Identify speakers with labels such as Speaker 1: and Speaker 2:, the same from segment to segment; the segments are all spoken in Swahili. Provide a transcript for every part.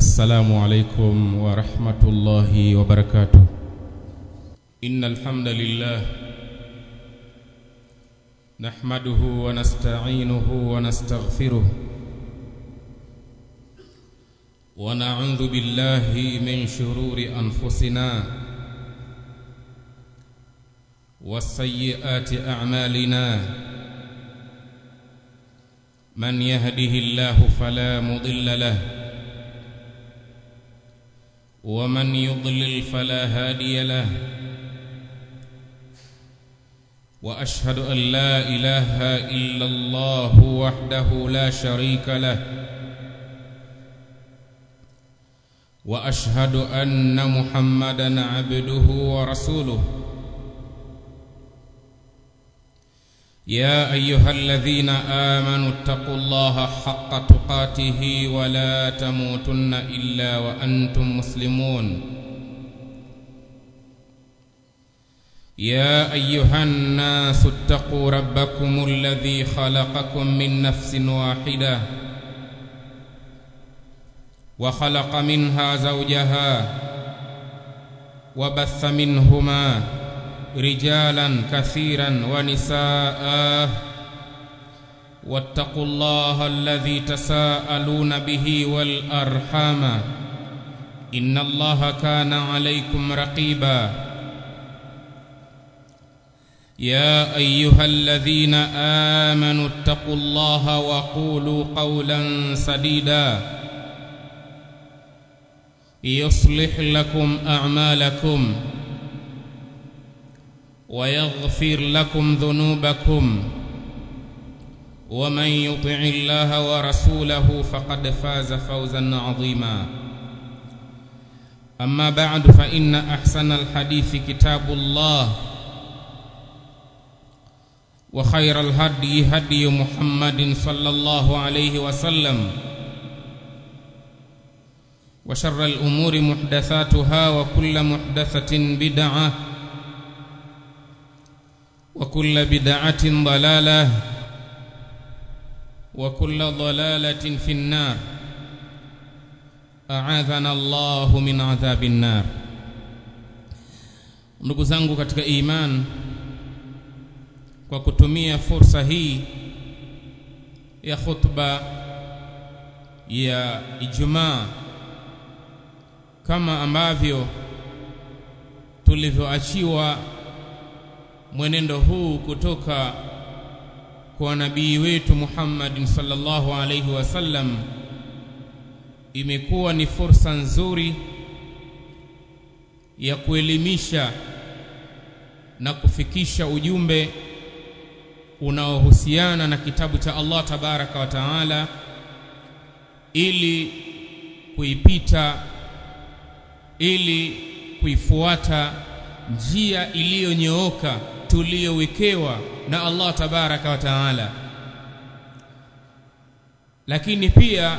Speaker 1: السلام عليكم ورحمة الله وبركاته إن الحمد لله نحمده ونستعينه ونستغفره ونعوذ بالله من شرور أنفسنا والسيئات أعمالنا من يهده الله فلا مضل له ومن يضلل فلا هادي له واشهد ان لا اله الا الله وحده لا شريك له واشهد ان محمدا عبده ورسوله يا ايها الذين امنوا اتقوا الله حق تقاته ولا تموتن الا وانتم مسلمون يا ايها الناس اتقوا ربكم الذي خلقكم من نفس واحده وخلق منها زوجها وبث منهما رجالا كثيرا ونساء واتقوا الله الذي تساءلون به والارحام ان الله كان عليكم رقيبا يا ايها الذين امنوا اتقوا الله وقولوا قولا سديدا يصلح لكم اعمالكم ويغفر لكم ذنوبكم ومن يطع الله ورسوله فقد فاز فوزا عظيما اما بعد فان احسن الحديث كتاب الله وخير الهدي هدي محمد صلى الله عليه وسلم وشر الامور محدثاتها وكل محدثه بدعه وكل بدعة ضلالة وكل ضلالة في النار أعاذنا الله من عذاب النار ndugu zangu katika iman kwa kutumia fursa hii ya khutba ya Ijumaa kama ambavyo tulivyoachiwa mwenendo huu kutoka kwa nabii wetu Muhammad sallallahu alaihi wasallam imekuwa ni fursa nzuri ya kuelimisha na kufikisha ujumbe unaohusiana na kitabu cha Allah tabaraka wa taala ili kuipita ili kuifuata njia iliyonyooka tuliyowekewa na Allah tabaraka wa taala lakini pia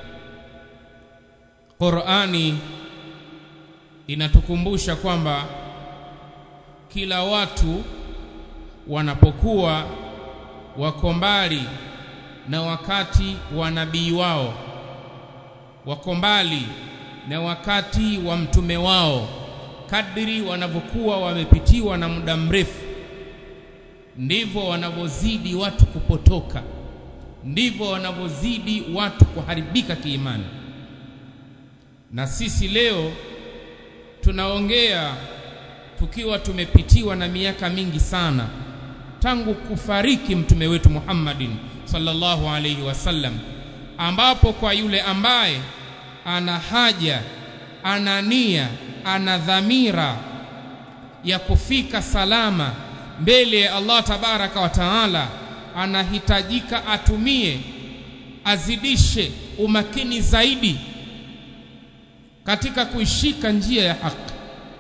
Speaker 1: Qur'ani inatukumbusha kwamba kila watu wanapokuwa wako mbali na wakati wa nabii wao wako mbali na wakati wa mtume wao kadri wanavyokuwa wamepitiwa na muda mrefu ndivyo wanavyozidi watu kupotoka ndivyo wanavyozidi watu kuharibika kiimani na sisi leo tunaongea tukiwa tumepitiwa na miaka mingi sana tangu kufariki mtume wetu Muhammadin sallallahu alaihi wasallam ambapo kwa yule ambaye ana haja ana nia ana dhamira ya kufika salama mbele ya Allah tabaraka wa taala anahitajika atumie azidishe umakini zaidi katika kuishika njia ya haki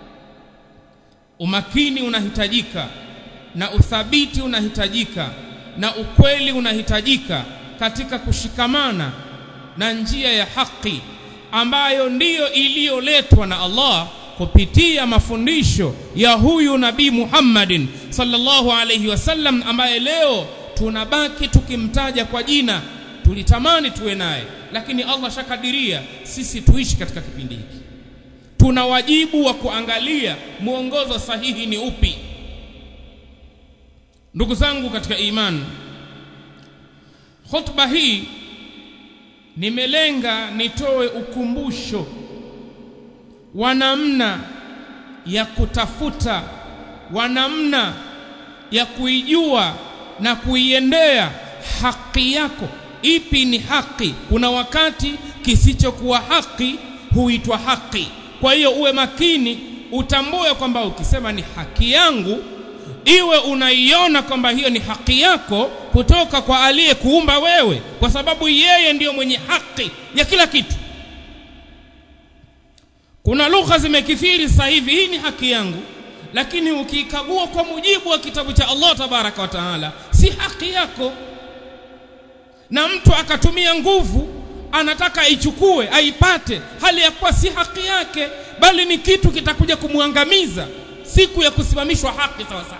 Speaker 1: umakini unahitajika na uthabiti unahitajika na ukweli unahitajika katika kushikamana na njia ya haki ambayo ndiyo iliyoletwa na Allah kupitia mafundisho ya huyu nabii Muhammadin sallallahu alayhi wasallam ambaye leo tunabaki tukimtaja kwa jina tulitamani tuwe naye lakini Allah shakadiria sisi tuishi katika kipindi hiki tuna wajibu wa kuangalia mwongozo sahihi ni upi ndugu zangu katika imani khutba hii nimelenga nitoe ukumbusho wa namna ya kutafuta wa namna ya kuijua na kuiendea haki yako ipi ni haki kuna wakati kisichokuwa haki huitwa haki kwa hiyo uwe makini utambue kwamba ukisema ni haki yangu iwe unaiona kwamba hiyo ni haki yako kutoka kwa aliyekuumba wewe kwa sababu yeye ndiyo mwenye haki ya kila kitu kuna lugha zimekithiri sasa hivi hii ni haki yangu lakini ukiikagua kwa mujibu wa kitabu cha Allah tabaraka wa taala si haki yako na mtu akatumia nguvu anataka aichukue aipate hali ya kuwa si haki yake bali ni kitu kitakuja kumwangamiza siku ya kusimamishwa haki sawa sawa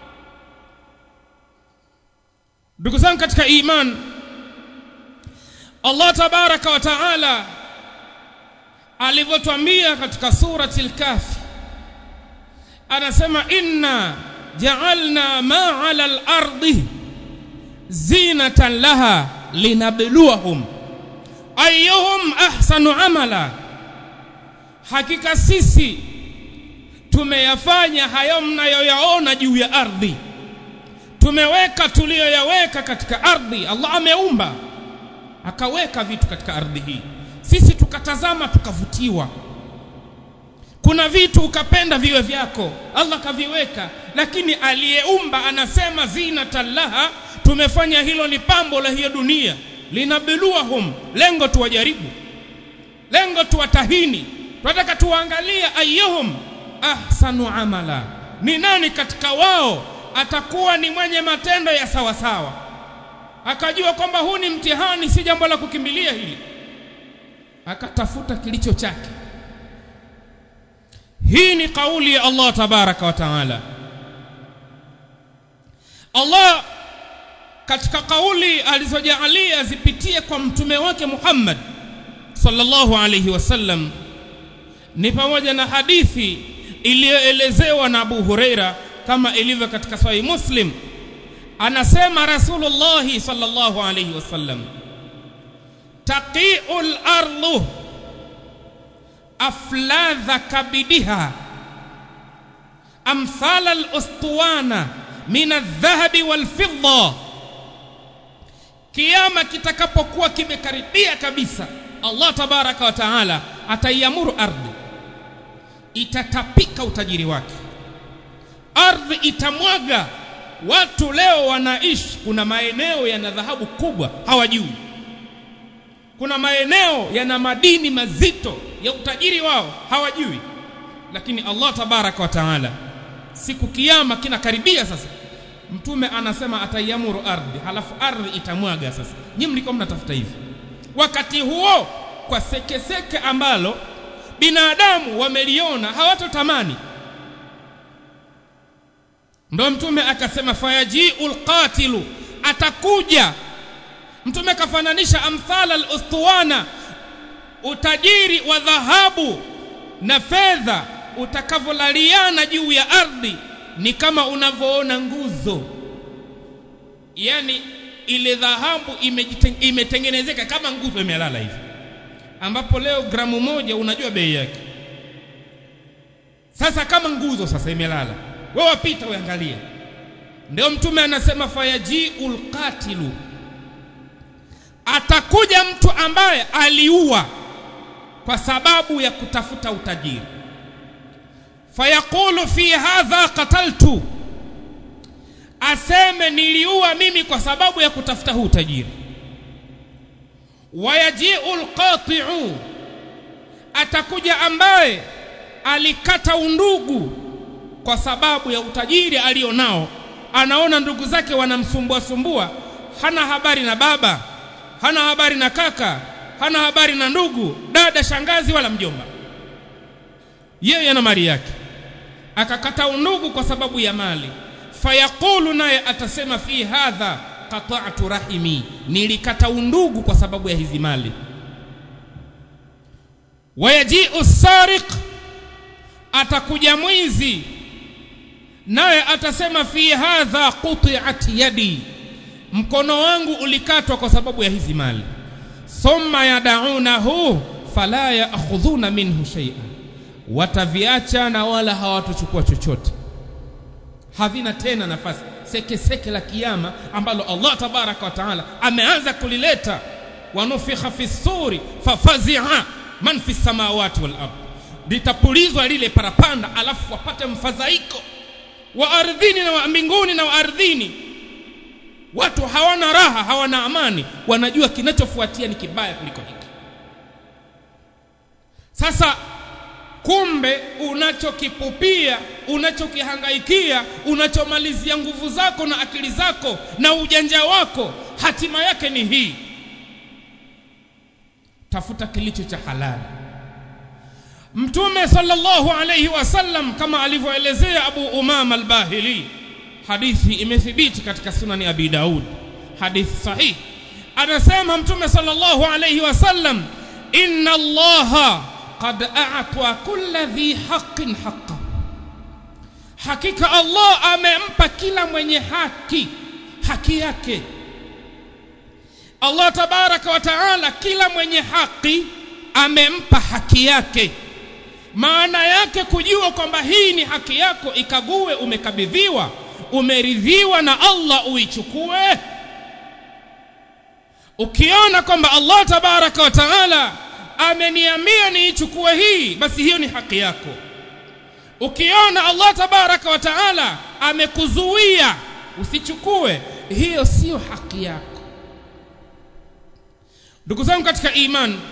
Speaker 1: ndugu zangu katika iman Allah tabaraka wa taala alivyotwambia katika surati al-kahfi anasema inna ja'alna ma 'ala al-ardi zinatan laha linabluwahum ayyuhum ahsanu amala hakika sisi tumeyafanya hayo mnayoyaona juu ya ardhi tumeweka tuliyoyaweka katika ardhi Allah ameumba akaweka vitu katika ardhi hii sisi tukatazama tukavutiwa kuna vitu ukapenda viwe vyako Allah kaviweka lakini aliyeumba anasema zinatallaha tumefanya hilo ni pambo la hiyo dunia linabluwahum lengo tuwajaribu lengo tuwatahini tunataka tuangalie ayyuhum ahsanu amala ni nani katika wao atakuwa ni mwenye matendo ya sawa sawa akajua kwamba huu ni mtihani si jambo la kukimbilia hili akatafuta kilicho chake hii ni kauli ya Allah tabaraka wa taala Allah katika kauli alizojaalia zipitie kwa mtume wake Muhammad sallallahu alayhi wasallam ni pamoja na hadithi iliyoelezewa na Abu Huraira kama ilivyo katika Sahih Muslim anasema Rasulullah sallallahu alayhi wasallam taqiul ardu afladha kabidiha amthal al-ustuwana min adh-dhahabi wal-fidda kiyama kitakapokuwa kimekaribia kabisa Allah tabaraka wa taala ataiamuru ardhi itatapika utajiri wake ardhi itamwaga watu leo wanaishi kuna maeneo yana dhahabu kubwa hawajui kuna maeneo yana madini mazito ya utajiri wao hawajui lakini Allah tabaraka wa taala siku kiyama kinakaribia sasa mtume anasema ataiamuru ardhi halafu ardhi itamwaga sasa nyinyi mlikuwa mnatafuta hivi wakati huo kwa sekeseke seke ambalo binadamu wameliona hawatotamani ndo mtume akasema fayajiul qatilu atakuja mtume kafananisha amthala al-ustuwana utajiri wa dhahabu na fedha utakavolaliana juu ya ardhi ni kama unavyoona nguzo yani ile dhahabu imetengenezeka kama nguzo imelala hivi ambapo leo gramu moja unajua bei yake sasa kama nguzo sasa imelala wewe wapita uangalie ndio mtume anasema fayajiul qatilu atakuja mtu ambaye aliua kwa sababu ya kutafuta utajiri fayaqulu fi hadha qataltu aseme niliua mimi kwa sababu ya kutafuta huu utajiri wayajiu alqati'u atakuja ambaye alikata undugu kwa sababu ya utajiri alionao anaona ndugu zake wanamsumbua sumbua hana habari na baba hana habari na kaka hana habari na ndugu dada shangazi wala mjomba yeye ana mali yake akakata undugu kwa sababu ya mali fayaqulu naye atasema fi hadha qata'tu rahimi nilikata undugu kwa sababu ya hizi mali wayajiu sariq atakuja mwizi naye atasema fi hadha quti'at yadi mkono wangu ulikatwa kwa sababu ya hizi mali thumma yadaunahu fala ya'khudhuna minhu shay'a wataviacha na wala hawatochukua chochote havina tena nafasi sekeseke seke la kiyama ambalo Allah tabaraka wa taala ameanza kulileta wanufikha fi suri fafazi'a man fi samawati wal ard litapulizwa lile parapanda alafu wapate mfadhaiko wa ardhini na wa mbinguni na wa ardhini watu hawana raha hawana amani wanajua kinachofuatia ni kibaya kuliko hiki sasa kumbe unachokipupia unachokihangaikia unachomalizia nguvu zako na akili zako na ujanja wako hatima yake ni hii tafuta kilicho cha halali mtume sallallahu alayhi wasallam kama alivyoelezea abu umama al-bahili hadithi imethibiti katika sunani abi daud hadithi sahihi anasema mtume sallallahu alayhi wasallam inna allaha qad a'ta kulla dhi haqqin haqqa hakika allah amempa kila mwenye haki haki yake allah tabaraka wa taala kila mwenye haki amempa haki yake maana yake kujua kwamba hii ni haki yako ikague umekabidhiwa umeridhiwa na Allah uichukue ukiona kwamba Allah tabaraka wa taala ameniambia niichukue hii basi hiyo ni haki yako ukiona Allah tabaraka wa taala amekuzuia usichukue hiyo sio haki yako ndugu zangu katika imani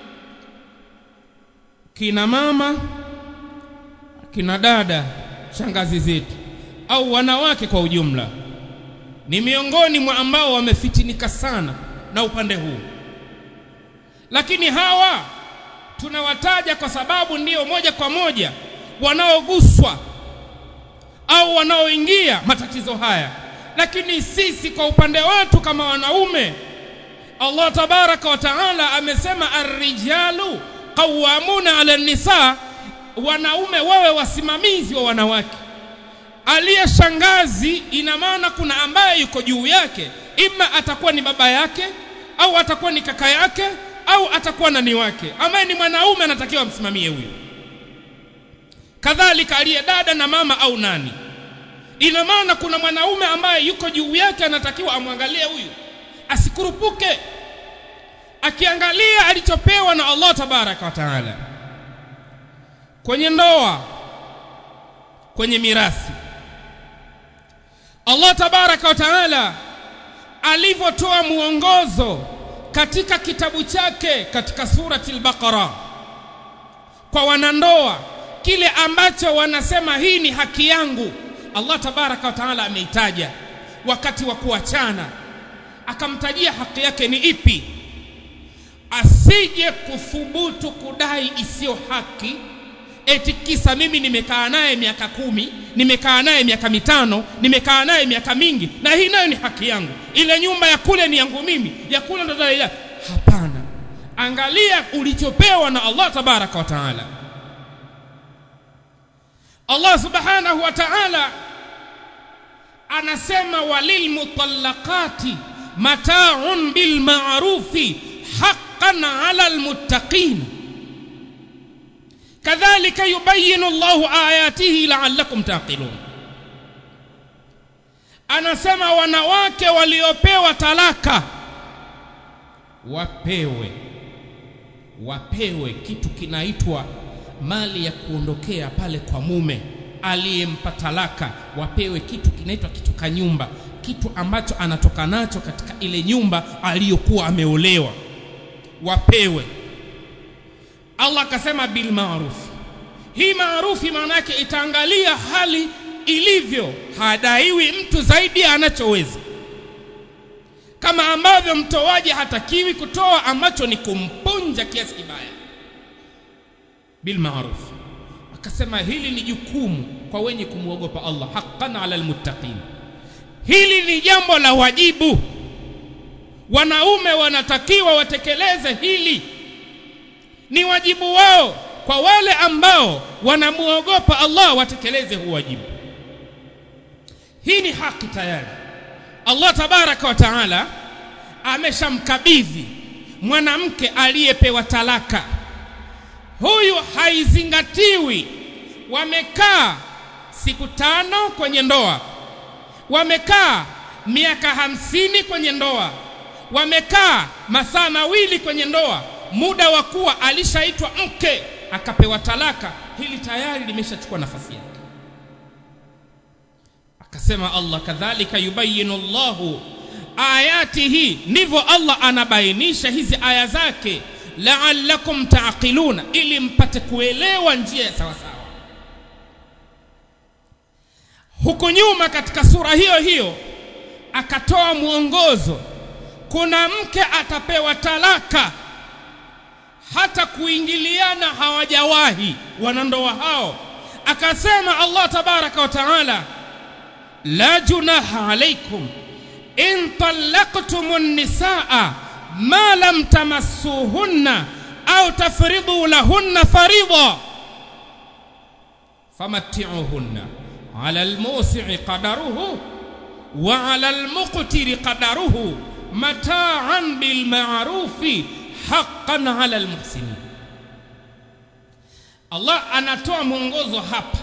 Speaker 1: kina mama kina dada shangazi zetu au wanawake kwa ujumla ni miongoni mwa ambao wamefitinika sana na upande huu lakini hawa tunawataja kwa sababu ndiyo moja kwa moja wanaoguswa au wanaoingia matatizo haya lakini sisi kwa upande wetu kama wanaume Allah tabaraka wa taala amesema ar-rijalu qawwamuna 'ala nisa wanaume wawe wasimamizi wa wanawake aliye shangazi ina maana kuna ambaye yuko juu yake ima atakuwa ni baba yake au atakuwa ni kaka yake au atakuwa nani wake ambaye ni mwanaume anatakiwa amsimamie huyo kadhalika aliye dada na mama au nani ina maana kuna mwanaume ambaye yuko juu yake anatakiwa amwangalie huyu asikurupuke akiangalia alichopewa na Allah tabaraka wa taala kwenye ndoa kwenye mirathi Allah tabaraka wa taala alivyotoa muongozo katika kitabu chake katika surati al-Baqara kwa wanandoa kile ambacho wanasema hii ni haki yangu Allah tabaraka wa taala ameitaja wakati wa kuachana akamtajia haki yake ni ipi asije kuthubutu kudai isiyo haki eti kisa mimi nimekaa naye miaka kumi nimekaa naye miaka mitano nimekaa naye miaka mingi na hii nayo ni haki yangu ile nyumba ya kule ni yangu mimi ya kule ndo dalili hapana angalia ulichopewa na Allah tabaraka wa taala Allah subhanahu wa ta'ala anasema walil mutallaqati mata'un bil ma'rufi haqqan 'ala al muttaqin kadhalika yubayyinu Allahu ayatihi la'allakum taqilun anasema wanawake waliopewa talaka wapewe wapewe kitu kinaitwa mali ya kuondokea pale kwa mume aliyempa talaka wapewe kitu kinaitwa kitu kanyumba kitu ambacho anatoka nacho katika ile nyumba aliyokuwa ameolewa wapewe Allah akasema bil ma'ruf hii maarufi maana yake itaangalia hali ilivyo hadaiwi mtu zaidi anachoweza kama ambavyo mtoaji hatakiwi kutoa ambacho ni kumpunja kiasi kibaya bil ma'ruf akasema hili ni jukumu kwa wenye kumwogopa Allah haqqan ala almuttaqin hili ni jambo la wajibu wanaume wanatakiwa watekeleze hili ni wajibu wao kwa wale ambao wanamuogopa Allah watekeleze huu wajibu hii ni haki tayari Allah tabaraka wa taala ameshamkabidhi mwanamke aliyepewa talaka huyu haizingatiwi wamekaa siku tano kwenye ndoa wamekaa miaka hamsini kwenye ndoa wamekaa masaa mawili kwenye ndoa muda wa kuwa alishaitwa mke akapewa talaka hili tayari limeshachukua nafasi yake akasema Allah kadhalika yubayinu Allahu ayatihi ndivyo Allah anabainisha hizi aya zake la'allakum ta'qiluna ili mpate kuelewa njia ya sawa sawa huko nyuma katika sura hiyo hiyo akatoa mwongozo kuna mke atapewa talaka hata kuingiliana hawajawahi wanandoa hao akasema Allah tabaraka wa taala la junaha alaikum in talaqtumun nisaa ma lam tamassuhunna au tafridu lahunna farida famatti'uhunna ala almusi'i qadaruhu wa ala almuqtiri qadaruhu mata'an bil ma'rufi haqqan ala almuhsinin Allah anatoa mwongozo hapa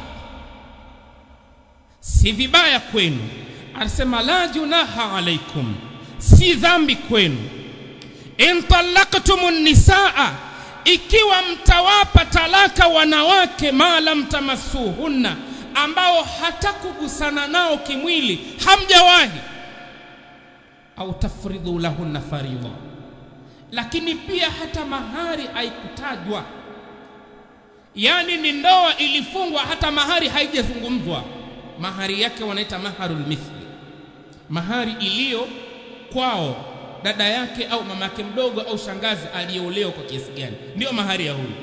Speaker 1: si vibaya kwenu anasema la junaha alaikum si dhambi kwenu in talaqtumun nisaa ikiwa mtawapa talaka wanawake ma lam tamassuhunna ambao hata kugusana nao kimwili hamjawahi au tafridhu lahunna faridha lakini pia hata mahari haikutajwa yani ni ndoa ilifungwa hata mahari haijazungumzwa mahari yake wanaita maharul mithli mahari iliyo kwao dada yake au mama yake mdogo au shangazi aliyeolewa kwa kiasi gani ndiyo mahari ya huyu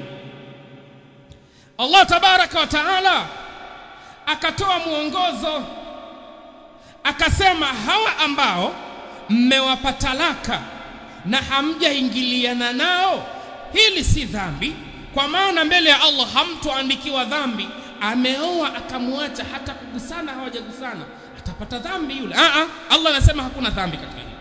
Speaker 1: Allah tabaraka wa taala akatoa mwongozo akasema hawa ambao mmewapa talaka na hamjaingiliana nao hili si dhambi kwa maana mbele ya Allah hamtoandikiwa dhambi ameoa akamwacha hata kugusana hawajagusana atapata dhambi yule a a Allah anasema hakuna dhambi katika hili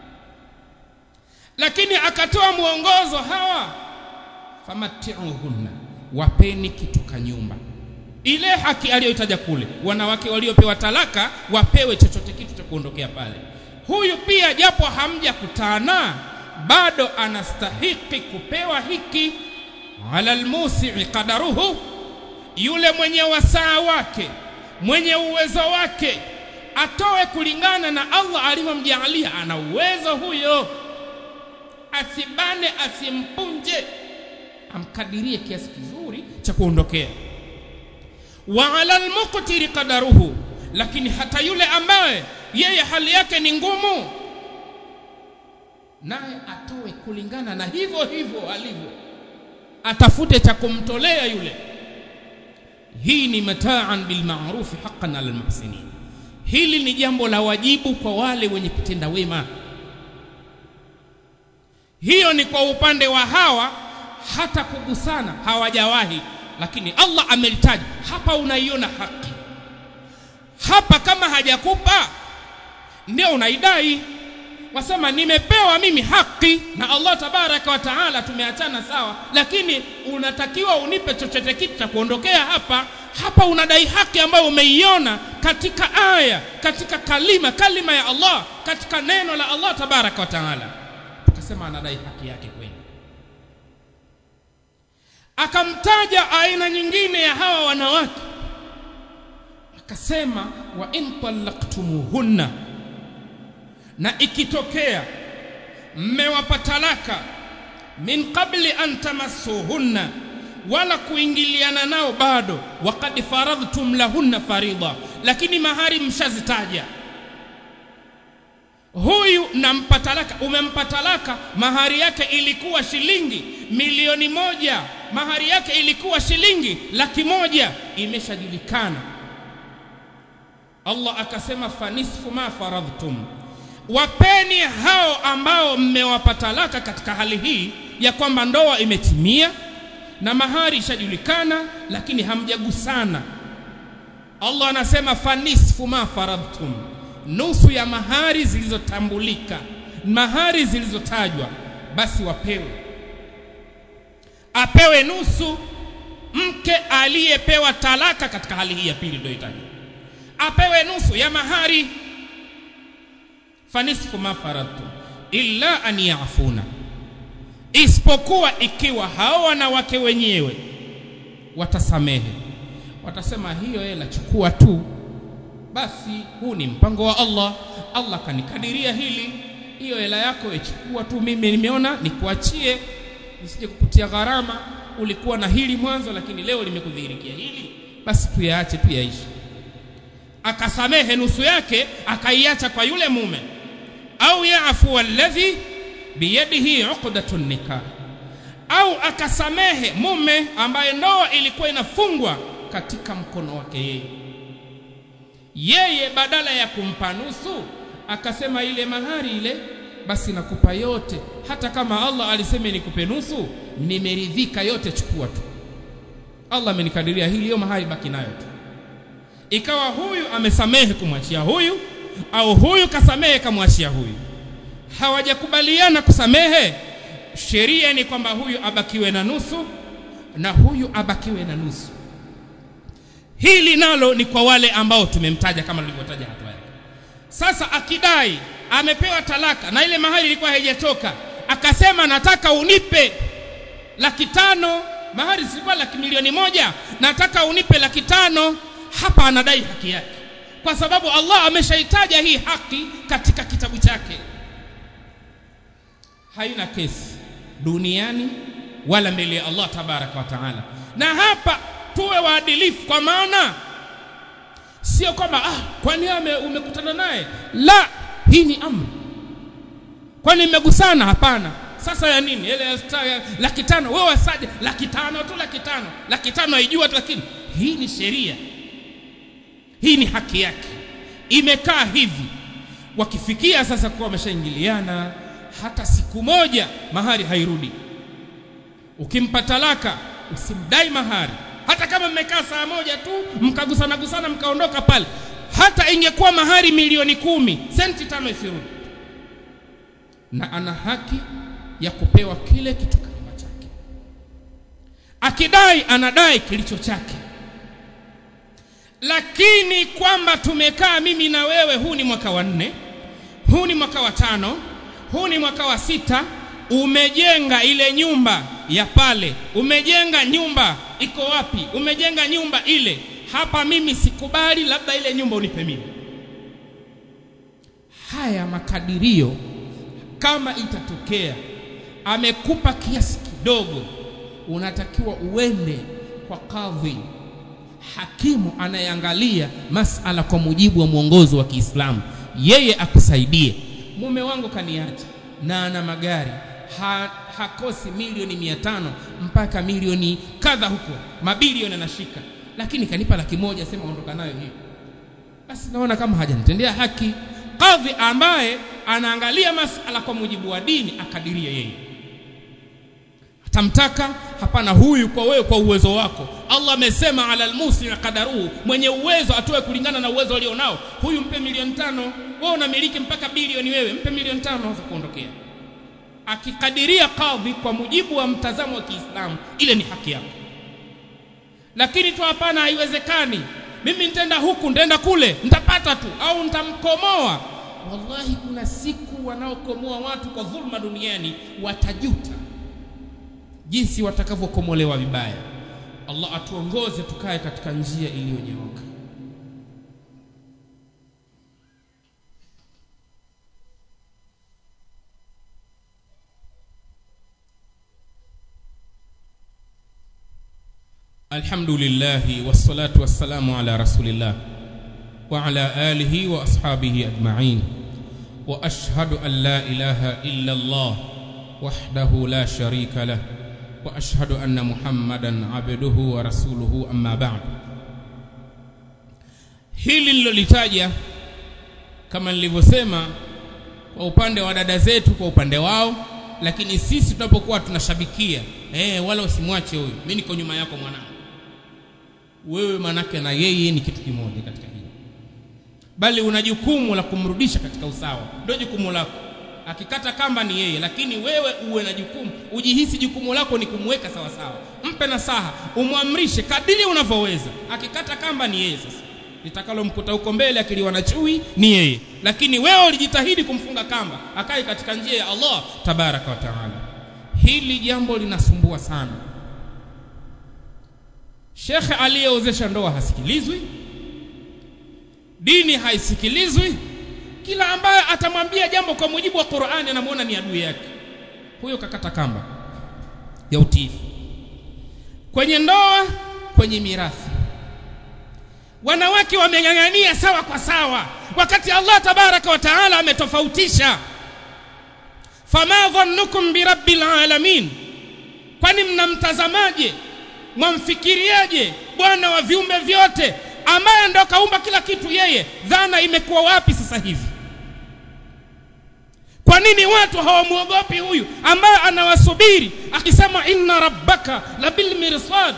Speaker 1: lakini akatoa mwongozo hawa famatti'uhunna wapeni kitu kanyumba ile haki aliyoitaja kule wanawake waliopewa talaka wapewe chochote kitu cha kuondokea pale huyu pia japo hamjakutana bado anastahiki kupewa hiki ala almusi'i qadaruhu yule mwenye wasaa wake mwenye uwezo wake atoe kulingana na Allah alivyomjalia ana uwezo huyo asibane asimpunje amkadirie kiasi kizuri cha kuondokea wa ala almuqtiri qadaruhu lakini hata yule ambaye yeye hali yake ni ngumu naye atoe kulingana na hivyo hivyo alivyo atafute cha kumtolea yule hii ni mataan bil ma'ruf haqqan al muhsinin hili ni jambo la wajibu kwa wale wenye kutenda wema hiyo ni kwa upande wa hawa hata kugusana hawajawahi lakini Allah amelitaja hapa unaiona haki hapa kama hajakupa ndio unaidai wasema nimepewa mimi haki na Allah tabaraka wa taala tumeachana sawa lakini unatakiwa unipe chochote kitu cha kuondokea hapa hapa unadai haki ambayo umeiona katika aya katika kalima kalima ya Allah katika neno la Allah tabaraka wa taala tukasema anadai haki yake kweli akamtaja aina nyingine ya hawa wanawake akasema wa in talaqtumuhunna na ikitokea mmewapa talaka min qabli an tamassuhunna wala kuingiliana nao bado waqad faradhtum lahunna farida lakini mahari mshazitaja huyu nampa talaka umempa talaka mahari yake ilikuwa shilingi milioni moja mahari yake ilikuwa shilingi laki moja imeshajulikana Allah akasema fanisfu ma faradhtum wapeni hao ambao mmewapa talaka katika hali hii ya kwamba ndoa imetimia na mahari ishajulikana lakini hamjagusana Allah anasema fanisfu ma faradtum nusu ya mahari zilizotambulika mahari zilizotajwa basi wapewe apewe nusu mke aliyepewa talaka katika hali hii ya pili ndio itaje apewe nusu ya mahari fanisfu ma faradtum illa an yafuna isipokuwa ikiwa hao wanawake wenyewe watasamehe watasema hiyo hela chukua tu basi huu ni mpango wa Allah Allah kanikadiria hili hiyo hela yako ichukua tu mimi nimeona nikuachie nisije kukutia gharama ulikuwa na hili mwanzo lakini leo limekudhihirikia hili basi tuyaache tuyaishi akasamehe nusu yake akaiacha kwa yule mume au yaafu alladhi biyadihi uqdatun nikah au akasamehe mume ambaye ndoa ilikuwa inafungwa katika mkono wake yeye yeye badala ya kumpa nusu akasema ile mahari ile basi nakupa yote hata kama Allah alisema nikupe nusu nimeridhika yote chukua tu Allah amenikadiria hili hiyo mahari baki nayo tu ikawa huyu amesamehe kumwachia huyu au huyu kasamehe kamwachia huyu hawajakubaliana kusamehe sheria ni kwamba huyu abakiwe na nusu na huyu abakiwe na nusu hili nalo ni kwa wale ambao tumemtaja kama nilivyotaja hatua yake sasa akidai amepewa talaka na ile mahali ilikuwa haijatoka akasema nataka unipe laki tano mahari zilikuwa laki milioni moja nataka unipe laki tano hapa anadai haki yake kwa sababu Allah ameshaitaja hii haki katika kitabu chake haina kesi duniani wala mbele ya Allah tabaraka wa taala na hapa tuwe waadilifu kwa maana sio kwamba ah kwani umekutana naye la hii ni amri kwani mmegusana hapana sasa ya nini ile ya laki tano wewe wasaje laki tano tu laki tano laki tano haijua tu lakini hii ni sheria hii ni haki yake imekaa hivi wakifikia sasa kuwa wameshaingiliana hata siku moja mahari hairudi ukimpa talaka usimdai mahari hata kama mmekaa saa moja tu mkagusana gusana mkaondoka pale hata ingekuwa mahari milioni kumi senti tano isirudi na ana haki ya kupewa kile kitu kama chake akidai anadai kilicho chake lakini kwamba tumekaa mimi na wewe huu ni mwaka wa nne huu ni mwaka wa tano huu ni mwaka wa sita umejenga ile nyumba ya pale umejenga nyumba iko wapi umejenga nyumba ile hapa mimi sikubali labda ile nyumba unipe mimi haya makadirio kama itatokea amekupa kiasi kidogo unatakiwa uende kwa kadhi hakimu anayeangalia masala kwa mujibu wa mwongozo wa Kiislamu yeye akusaidie mume wangu kaniacha na ana magari ha, hakosi milioni mia tano mpaka milioni kadha huko mabilioni anashika lakini kanipa laki moja sema ondoka nayo hiyo basi naona kama hajanitendea haki kadhi ambaye anaangalia masala kwa mujibu wa dini akadirie yeye atamtaka hapana huyu kwa wewe kwa uwezo wako Allah amesema ala almusi qadaruhu mwenye uwezo atoe kulingana na uwezo alionao huyu mpe milioni tano wewe unamiliki mpaka bilioni wewe mpe milioni tano za kuondokea akikadiria kadhi kwa mujibu wa mtazamo wa Kiislamu ile ni haki yako lakini tu hapana haiwezekani mimi nitaenda huku nitaenda kule nitapata tu au nitamkomoa wallahi kuna siku wanaokomoa watu kwa dhulma duniani watajuta jinsi watakavyokomolewa vibaya Allah atuongoze tukae katika njia iliyonyooka الحمد لله والصلاة والسلام على رسول الله وعلى آله وأصحابه أجمعين وأشهد أن لا إله إلا الله وحده لا شريك له وأشهد أن محمدا عبده ورسوله أما بعد hili nilolitaja kama nilivyosema kwa upande wa dada zetu kwa upande wao lakini sisi tunapokuwa tunashabikia eh wala usimwache huyu mimi niko nyuma yako mwanangu wewe manake na yeye ni kitu kimoja katika hili bali una jukumu la kumrudisha katika usawa ndio jukumu lako akikata kamba ni yeye lakini wewe uwe na jukumu ujihisi jukumu lako ni kumweka sawa sawa mpe nasaha umwamrishe kadiri unavyoweza akikata kamba ni yeye sasa litakalomkuta huko mbele akiliwa na chui ni yeye lakini wewe ulijitahidi kumfunga kamba akae katika njia ya Allah tabaraka wa taala hili jambo linasumbua sana shekhe aliyeozesha ndoa hasikilizwi dini haisikilizwi kila ambaye atamwambia jambo kwa mujibu wa Qur'ani anamuona ni adui yake huyo kakata kamba ya utiifu kwenye ndoa kwenye mirathi wanawake wameng'ang'ania sawa kwa sawa wakati Allah tabaraka wa taala ametofautisha fama dhannukum birabbil alamin kwani mnamtazamaje mwamfikiriaje bwana wa viumbe vyote ambaye ndo kaumba kila kitu yeye dhana imekuwa wapi sasa hivi kwa nini watu hawamwogopi huyu ambaye anawasubiri akisema inna rabbaka labil mirsad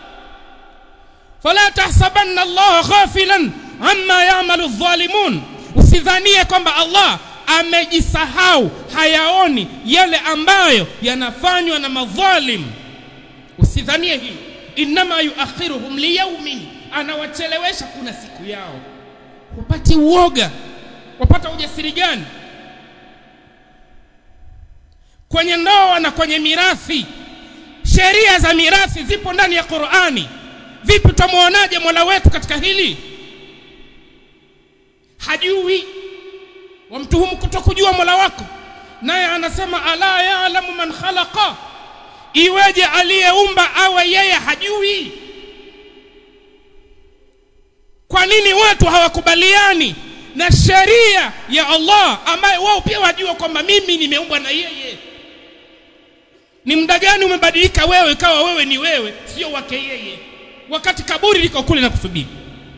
Speaker 1: fala tahsabanna allaha ghafilan amma ya'malu adh-dhalimun usidhanie kwamba Allah amejisahau hayaoni yale ambayo yanafanywa na madhalim usidhanie hilo inma yuakhiruhum liyaumin anawachelewesha kuna siku yao upati uoga wapata ujasiri gani kwenye ndoa na kwenye mirathi sheria za mirathi zipo ndani ya Qur'ani vipi tumuonaje Mola wetu katika hili hajui wamtuhumu kutokujua Mola wako naye anasema ala ya'lamu man khalaqa iweje aliyeumba awe yeye hajui kwa nini watu hawakubaliani na sheria ya Allah ambaye wao pia wajua kwamba mimi nimeumbwa na yeye ni muda gani umebadilika wewe ikawa wewe ni wewe sio wake yeye wakati kaburi liko kule na kusubiri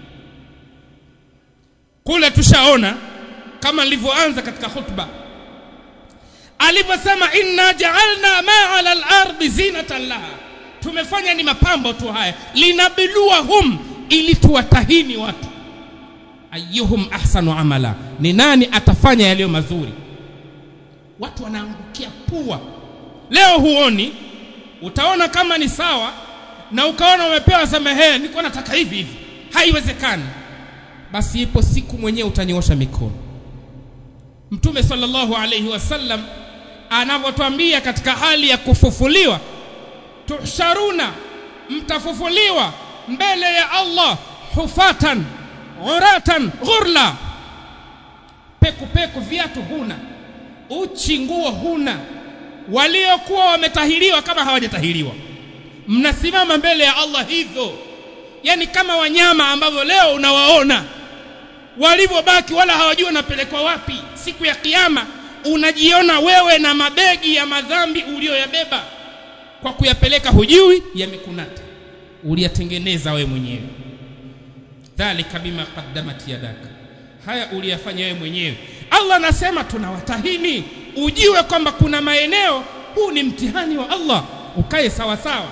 Speaker 1: kule tushaona kama nilivyoanza katika khutba alivyosema inna ja'alna ma 'ala al-ardi zinatan laha tumefanya ni mapambo tu haya linabluwahum ili tuwatahini watu ayyuhum ahsanu amala ni nani atafanya yaliyo mazuri watu wanaangukia pua leo huoni utaona kama ni sawa na ukaona umepewa samehe niko nataka hivi hivi haiwezekani basi ipo siku mwenyewe utanyoosha mikono mtume sallallahu alayhi wasallam anavyotwambia katika hali ya kufufuliwa tuhsharuna mtafufuliwa mbele ya Allah hufatan uratan ghurla peku peku viatu huna uchi nguo huna waliokuwa wametahiriwa kama hawajatahiriwa mnasimama mbele ya Allah hivyo yani kama wanyama ambavyo leo unawaona walivyobaki wala hawajui wanapelekwa wapi siku ya kiyama unajiona wewe na mabegi ya madhambi uliyoyabeba kwa kuyapeleka hujui yamekunata uliyatengeneza wewe mwenyewe dhalika bima qaddamat yadaka haya uliyafanya wewe mwenyewe Allah anasema tunawatahini ujiwe kwamba kuna maeneo huu ni mtihani wa Allah ukae sawa sawa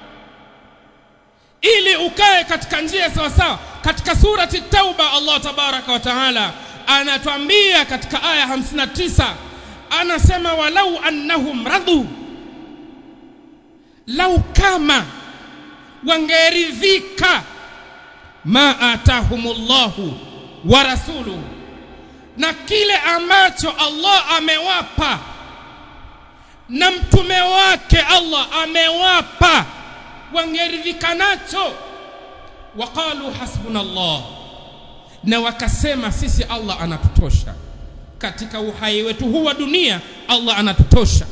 Speaker 1: ili ukae katika njia sawa sawa katika surati tauba Allah tabaraka wa taala anatwambia katika aya 59 anasema walau annahum radu lau kama wangeridhika ma atahumullahu wa rasuluhu na kile ambacho Allah amewapa na mtume wake Allah amewapa wangeridhika nacho waqalu hasbunallah na wakasema sisi Allah anatutosha katika uhai wetu huu wa dunia Allah anatutosha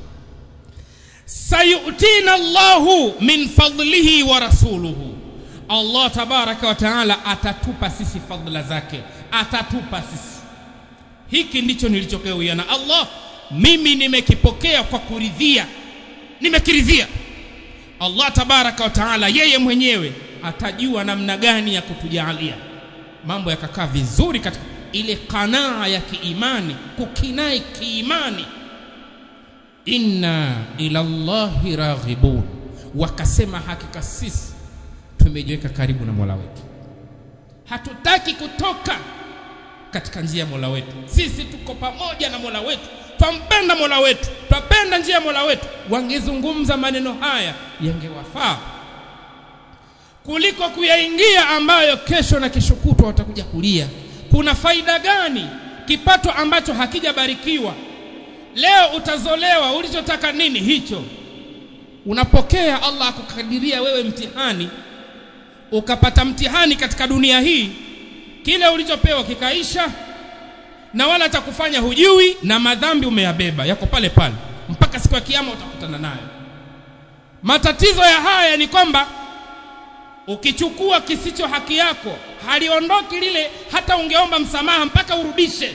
Speaker 1: sayutina Allahu min fadlihi wa rasuluhu Allah tabaraka wa taala atatupa sisi fadhila zake atatupa sisi hiki ndicho nilichokewa na Allah mimi nimekipokea kwa kuridhia nimekiridhia Allah tabaraka wa taala yeye mwenyewe atajua namna gani ya kutujalia mambo yakakaa vizuri katika ile kanaa ya kiimani kukinai kiimani inna ila Allahi raghibun, wakasema hakika sisi tumejiweka karibu na Mola wetu, hatutaki kutoka katika njia ya Mola wetu. Sisi tuko pamoja na Mola wetu, twampenda Mola wetu, twapenda njia ya Mola wetu. Wangezungumza maneno haya yangewafaa kuliko kuyaingia ambayo kesho na kesho kutwa watakuja kulia. Kuna faida gani kipato ambacho hakijabarikiwa? Leo utazolewa, ulichotaka nini hicho unapokea. Allah akukadiria wewe mtihani, ukapata mtihani katika dunia hii, kile ulichopewa kikaisha, na wala atakufanya hujui, na madhambi umeyabeba yako pale pale mpaka siku ya Kiyama utakutana nayo. Matatizo ya haya ni kwamba ukichukua kisicho haki yako haliondoki lile, hata ungeomba msamaha mpaka urudishe.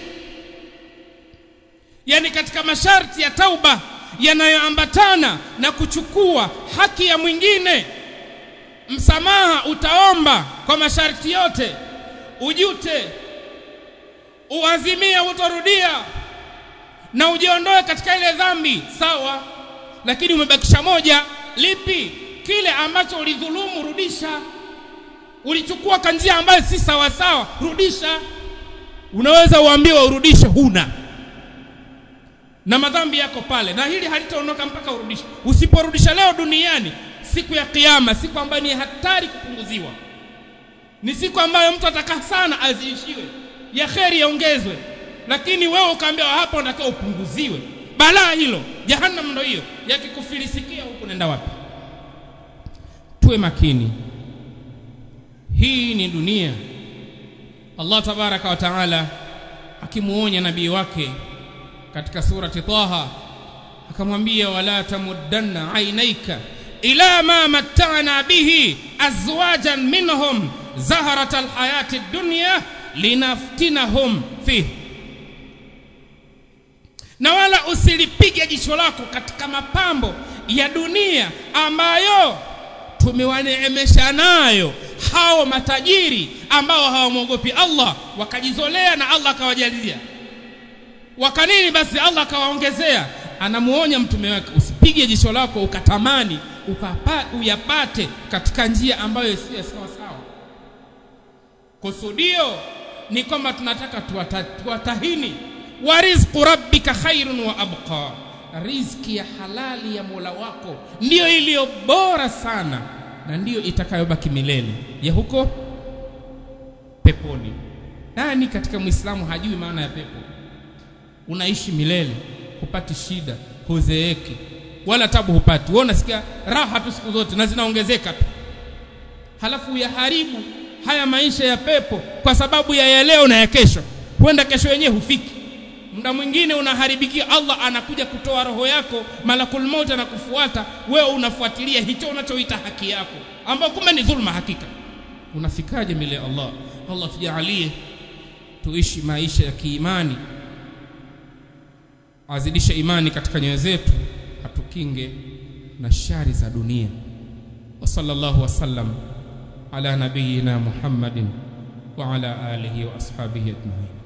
Speaker 1: Yani katika masharti ya tauba yanayoambatana na kuchukua haki ya mwingine, msamaha utaomba kwa masharti yote, ujute, uazimie utorudia na ujiondoe katika ile dhambi, sawa. Lakini umebakisha moja, lipi? Kile ambacho ulidhulumu, rudisha. Ulichukua kwa njia ambayo si sawa sawa, rudisha. Unaweza uambiwa urudishe, huna na madhambi yako pale, na hili halitaondoka mpaka urudishe. Usiporudisha leo duniani, siku ya Kiyama, siku ambayo ni hatari kupunguziwa, ni siku ambayo mtu atakaa sana aziishiwe, ya kheri yaongezwe, lakini wewe ukaambiwa hapa unatakiwa upunguziwe. Balaa hilo, jahannam ndo hiyo. Yakikufilisikia huku, nenda wapi? Tuwe makini, hii ni dunia. Allah tabaraka wa taala akimuonya nabii wake katika surati Taha akamwambia, wala tamuddanna ainaika ila ma matta'na bihi azwajan minhum zahrata alhayati dunya linaftinahum fih, na wala usilipige jicho lako katika mapambo ya dunia ambayo tumewaneemesha nayo hao matajiri ambao hawamwogopi Allah, wakajizolea na Allah akawajalia wakanini basi Allah akawaongezea. Anamuonya mtume wake, usipige jicho lako ukatamani ukapa, uyapate katika njia ambayo sio sawa sawa. Kusudio ni kwamba tunataka tuwata, tuwatahini wa rizqu rabbika khairun wa abqa, riziki ya halali ya Mola wako ndiyo iliyo bora sana na ndiyo itakayobaki milele ya huko peponi. Nani katika Muislamu hajui maana ya pepo? Unaishi milele, hupati shida, huzeeki wala tabu hupati. Wewe unasikia raha tu siku zote na zinaongezeka tu, halafu uyaharibu haya maisha ya pepo kwa sababu ya ya leo na ya kesho. Huenda kesho yenyewe hufiki, muda mwingine unaharibikia. Allah anakuja kutoa roho yako, malakul maut anakufuata wewe, unafuatilia hicho unachoita haki yako, ambao kumbe ni dhulma hakika. Unafikaje mbele ya Allah? Allah tujalie tuishi maisha ya kiimani azidishe imani katika nyoyo zetu, atukinge na shari za dunia. Wa sallallahu wasallam ala nabiyina Muhammadin wa ala alihi wa ashabihi ajmain.